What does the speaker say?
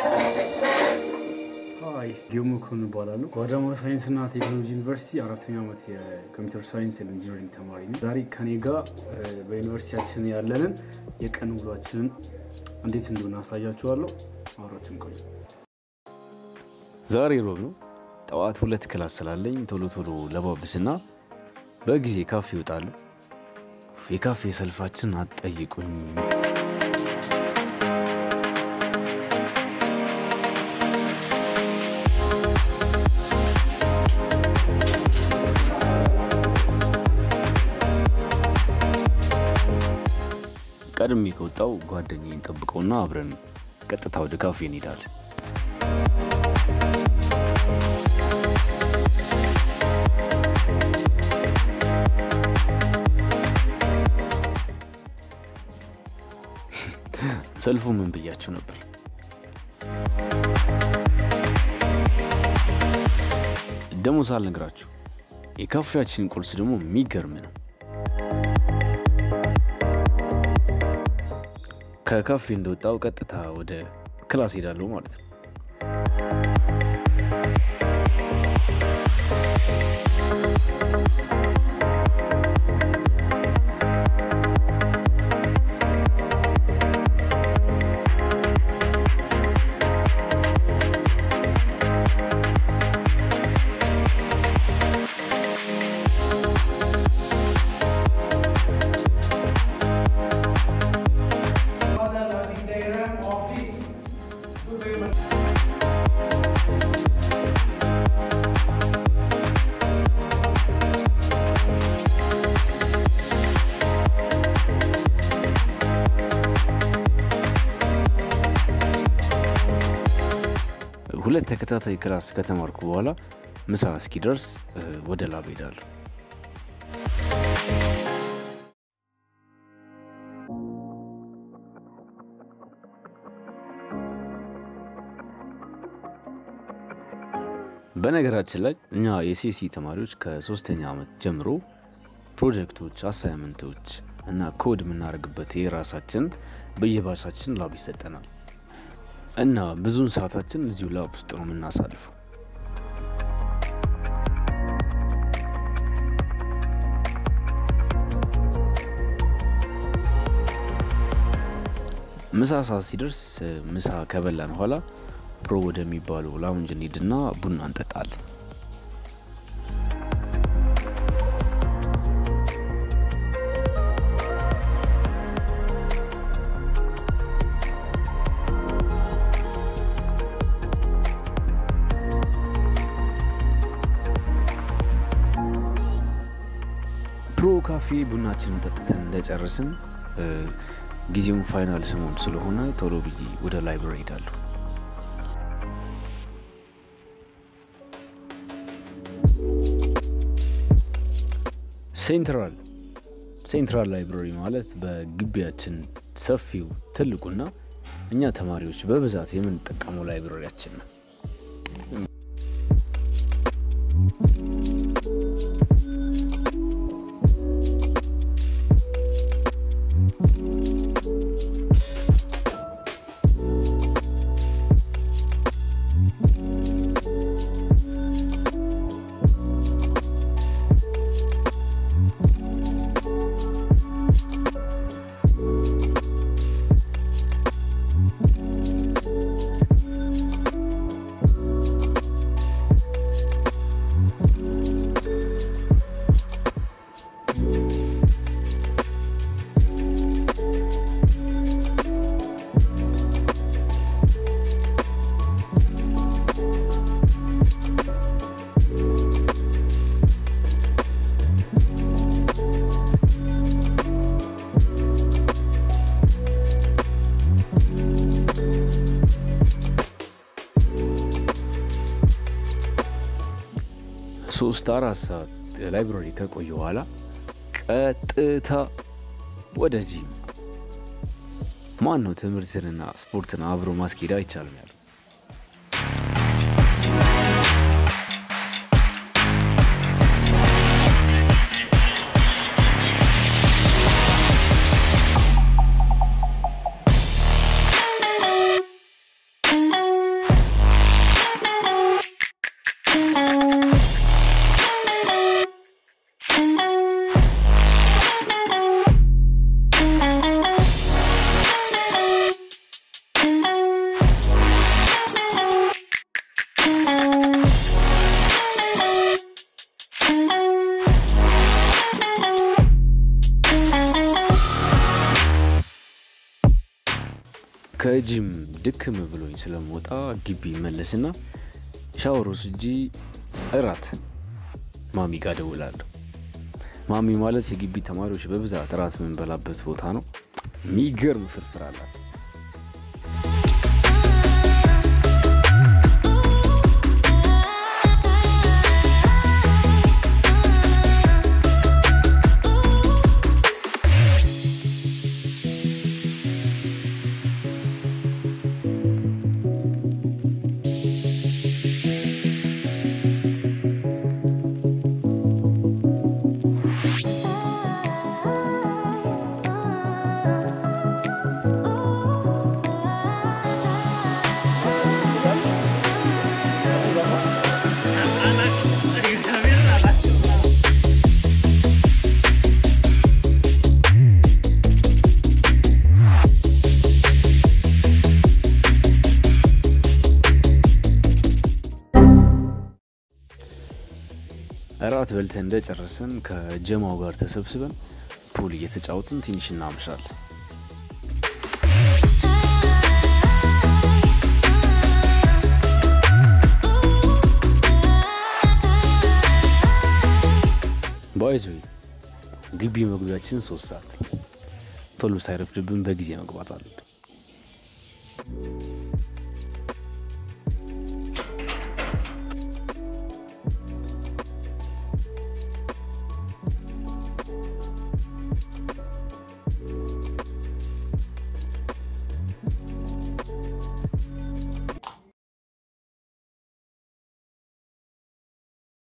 ሀይ ጊዮሞ ኩን እባላለሁ። በአዳማ ሳይንስና ቴክኖሎጂ ዩኒቨርሲቲ አራተኛ ዓመት የኮምፒውተር ሳይንስ ኢንጂነሪንግ ተማሪ ነው። ዛሬ ከኔ ጋር በዩኒቨርሲቲያችን ያለንን የቀን ውሏችንን እንዴት እንደሆነ አሳያችኋለሁ። አብራችን ቆዩ። ዛሬ ሮብ ነው። ጠዋት ሁለት ክላስ ስላለኝ ቶሎ ቶሎ ለባብስና በጊዜ ካፌ ይወጣሉ። የካፌ ሰልፋችን አትጠይቁኝ። ቀድሜ ከወጣው ጓደኛዬን ጠብቀውና አብረን ቀጥታ ወደ ካፌ እንሄዳለን። ሰልፉ ምን ብያችሁ ነበር? ደግሞ ሳልነግራችሁ የካፌያችን ቁርስ ደግሞ የሚገርም ነው። ከካፌ እንደወጣው ቀጥታ ወደ ክላስ ሄዳለሁ ማለት ነው። Father, the diagram of this. Good very much. ሁለት ተከታታይ ክላስ ከተማርኩ በኋላ ምሳ እስኪደርስ እ፣ ወደ ላብ ሄዳለሁ። በነገራችን ላይ እኛ የሲሲ ተማሪዎች ከሶስተኛ ዓመት ጀምሮ ፕሮጀክቶች፣ አሳይመንቶች እና ኮድ የምናደርግበት የራሳችን በየባቻችን ላብ ይሰጠናል እና ብዙውን ሰዓታችን እዚሁ ላብ ውስጥ ነው የምናሳልፈው። ምሳ ሰዓት ሲደርስ እ፣ ምሳ ከበላን በኋላ ፕሮ ወደሚባለው ላውንጅ እንሂድና ቡና እንጠጣለን። ፕሮ ካፌ ቡናችንን ጠጥተን እንደጨረስን እ፣ ጊዜውን ፋይናል ሰሞን ስለሆነ ቶሎ ብዬ ወደ ላይብረሪ ሄዳለሁ። ሴንትራል ሴንትራል ላይብረሪ ማለት በግቢያችን ሰፊው ትልቁና እኛ ተማሪዎች በብዛት የምንጠቀመው ላይብረሪያችን ነው። ሶስት አራት ሰዓት ላይብረሪ ከቆየ በኋላ ቀጥታ ወደዚህ ማን ነው ትምህርትንና ስፖርትን አብሮ ማስኬድ አይቻልም ያለው? ከጂም ድክም ብሎኝ ስለምወጣ ግቢ መለስና ሻወር ወስጄ እራት ማሚ ጋር ደውላለሁ። ማሚ ማለት የግቢ ተማሪዎች በብዛት እራት የምንበላበት ቦታ ነው። ሚገርም ፍርፍር አላት። እራት በልተን እንደጨረስን ከጀማው ጋር ተሰብስበን ፑል እየተጫወትን ትንሽ እናምሻለን። ባይዞ ግቢ መግቢያችን ሶስት ሰዓት ነው። ቶሎ ሳይረፍድብን በጊዜ መግባት አለብን።